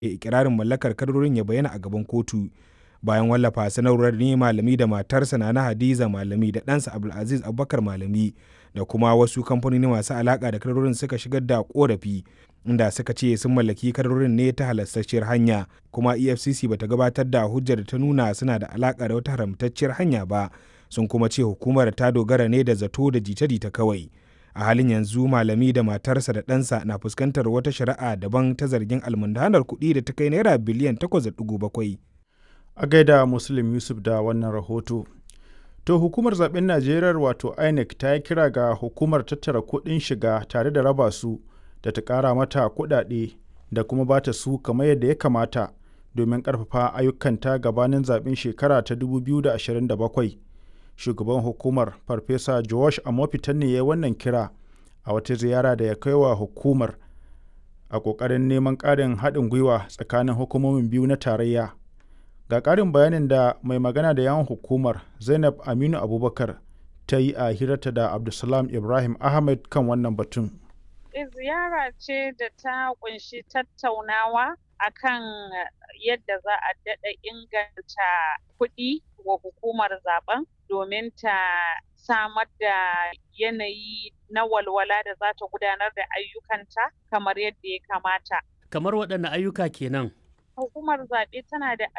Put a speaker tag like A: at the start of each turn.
A: ikirarin mallakar kadarorin ya bayyana a gaban kotu bayan wallafa sanarwar ne malami da matarsa na hadiza malami da ɗansa abdulaziz abubakar malami da kuma wasu kamfanoni masu alaƙa da kadarorin suka shigar da korafi inda suka ce sun mallaki kadarorin ne ta halastacciyar hanya kuma efcc bata gabatar da hujjar da ta nuna suna da alaƙa da wata haramtacciyar hanya ba sun kuma ce hukumar ta dogara ne da zato da jita-jita kawai a halin yanzu malami da matarsa da ɗansa na fuskantar wata shari'a daban ta zargin almundanar kuɗi da ta kai naira biliyan 8.7
B: a gaida muslim yusuf da wannan rahoto to hukumar zaben najeriya wato inec ta yi kira ga hukumar tattara kuɗin shiga tare da raba su da ta ƙara mata kuɗaɗe da kuma ba ta su kamar yadda ya kamata domin ƙarfafa ayyukanta gabanin zaben shekara ta 2027 shugaban hukumar farfesa josh amofitan ne ya yi wannan kira a wata ziyara da ya kai wa hukumar a ƙoƙarin neman ƙarin haɗin gwiwa tsakanin hukumomin biyu na tarayya ga ƙarin bayanin da mai magana da yawan hukumar zainab aminu abubakar ta yi a hirarta da abdulsalam ibrahim ahmed kan wannan batun
C: ziyara ce da ta kunshi tattaunawa akan yadda za a daɗa inganta kuɗi wa hukumar zaben domin ta samar da yanayi na walwala da za ta gudanar da ayyukanta kamar yadda ya kamata.
D: Kamar waɗanne ayyuka kenan?
C: Hukumar zaɓe tana da